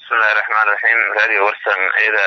bismillahi raxmaan raxiim radio warsan iyada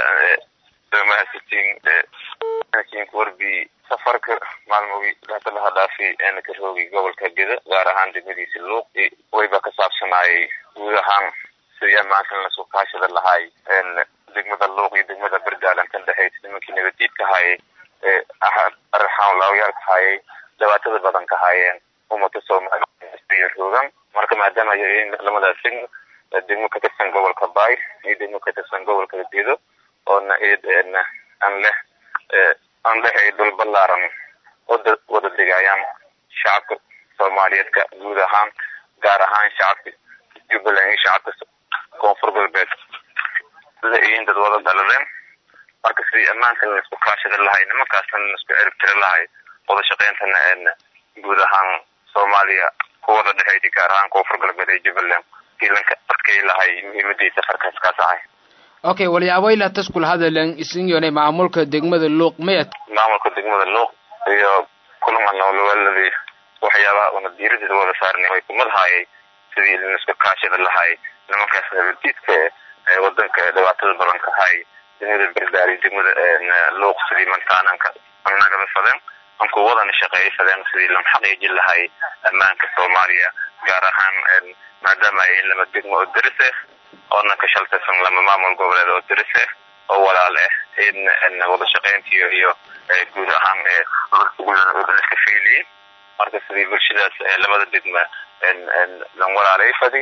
mahadsantiin warbi safarka maalmogi hata laha dhaafi ka roogi gobolka geda gaar ahaan degmadiisa luuqi wayba ka saabsanaayay guud ahaan sidii ammaankan lasoo kaashada lahaay degmada luuq iyo degmada berdaalan kan dhexaysa nimankii nabadiidka haayay arxaanlaawayaalka haayay dhibaatada badan ka haayeen ummada soomaaliya roogan marka maadaama lamadaas degmo degmo ka tirsan gobolka baay iyo degmo ka tirsan gobolka gedo oona aan leh aan lehay dhul balaaran wada wada degayaan shacabka soomaaliyeedka guud ahaan gaar ahaan shacabka jubbaland iyo shacabka koonfur galbeed la-iin dad wada dhaladeen marka sidii ammaankan laisku kaashada lahay nimankaasna laisku ciribtiri lahay wada shaqeyntana guud ahaan soomaaliya ku wada dhexeysa gaar ahaan koonfur galbeed iyo jubbaland kiilanka adkay lahay muhiimadii safarkaas ka tahay okay walyaabo ilaa taskul hadalan isinyone maamulka degmada luuq mayad maamulka degmada luuq iyo kulanka noolawaaladii waxyaabaha una diiradeeda wada saarnay way kumad haayay sidii laisku kaashada lahay nimankaas nabadiidka ee wadanka dhibaatada badan ka hay degmada berdaari degmada luuq sidii mantaananka nagala fadeen anku wadana shaqeeyay fadeen sidii lam xaqiijin lahay ammaanka soomaaliya gaar ahaan maadaama ay lama degmo oo deris ah oona ka shaltaysan lama maamul goboleed oo deris ah oo walaal ah in wada shaqeyntiyo iyo guud ahaan iska fiiliyin marka sidii bulshadaas labada degma lan walaalay fadi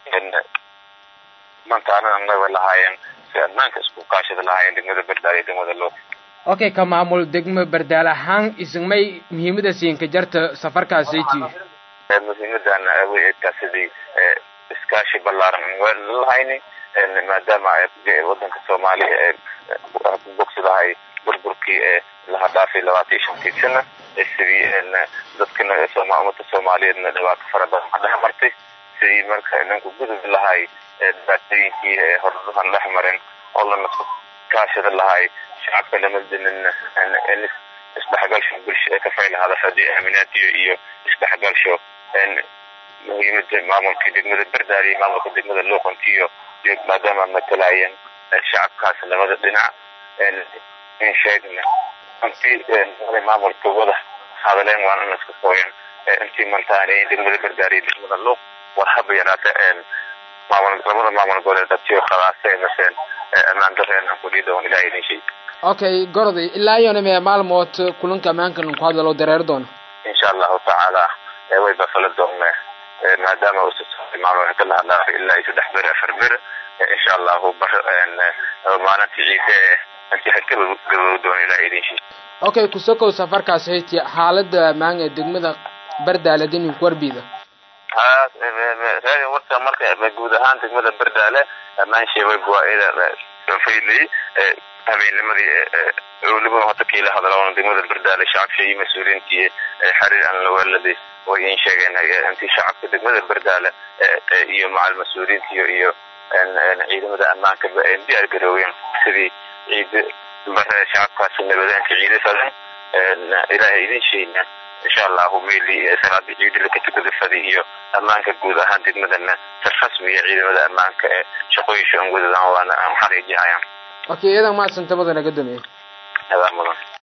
mantaanadan naga lahaayeen si ammaanka isku kaashada lahaayeen degmada berdaal iyo degmada loo okay ka maamul degmo berdaal ahaan ismay muhiimada siinka jarta safarkaasiti muhiimadan aweedkaa sidii iskaashi balaaran lahayni maadaama wadanka soomaaliya bogsidahay burburkii laha dhaafay labaatan iyo shantii sana sidii dadkana ummada soomaaliyeedna dhibaato fara badan ka dhex martay sidii marka ninku gudub lahay dhibaatooyinkii horduhan dhex mareen oo lana kaashada lahay shacabka lamadinin isdhexgalsho bulsha ka faylahada hadii aaminaadiyo iyo isdhexgalsho muhiimada maamulka degmada berdaal iyo maamulka degmada luuqantiyo iyo maadaama matalayeen shacabkaas labada dhinac in sheegna intii maamulka wada hadaleen waan in iska sooyan intii mantaanay degmada berdaal iyo degmada luuq war haba yaraata maamul labada maamul goboleed dadkii khalaasay maseen ammaan dareen aan kudhiida on ilaah idin sheeg okay gorday ilaa iyona mee maalmood kulanka ammaankan ku hadalo dareer doona insha allahu tacaala way bafala doonne maadaama maalmood ka lahadlaafa ilaa iyo saddex bere afar bere insha allahu bar maalintii ciise intii haka gabow doona ilaah idin sheeg okay kusokow safarkaas hayti xaalada ammaan ee degmada berdaale dinin kuwarbiida raadi warta marka guud ahaan degmada berdaale ammaan sheebay buwaaida faydlay habeennimadii weliba hata kiila hadaloon degmada berdaale shacabka iyo mas-uuliyiintii xariir aan lawaaladi way in sheegeen intii shacabka degmada berdaale iyo macal mas-uuliyiintiyo iyo ciidamada ammaanka diyaar garooween sidii ciid bare shacabkaasi nabadeenka ciidasadan ilaahay idin sheegna insha allahu meeli salaada ciidila katukada fadi iyo ammaanka guud ahaan degmadana si rasmiya ciidamada ammaanka ee shaqooyinka aan wadadaan waana aan xaqiijihayaan okay iyadan maadsantabada naga dameey adaa mudan